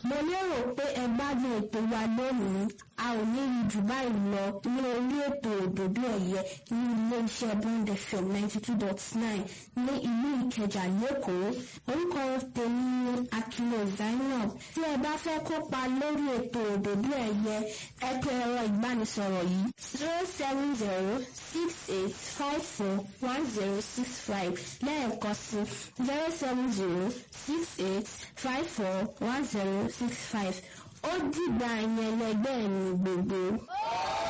mo lérò pé ẹ gbádùn ètò wa lónìí a ò ní rí jù báyìí lọ ní orí ètò òdòdó ẹ̀yẹ ní ilé-iṣẹ́ bond fm ninety two dot nine ní ìlú ìkẹjà lẹ́kọ̀ọ́ orúkọ tèmi ni akilo zainab tí ẹ bá fẹ́ kópa lórí ètò òdòdó ẹ̀yẹ ẹ pè ẹ̀rọ ìbánisọ̀rọ̀ yìí zero seven zero six eight five four one zero six five lẹ́ẹ̀kan sí zero seven zero six eight five four one zero six five ó dìgbà yẹn lẹgbẹ́ mi gbogbo.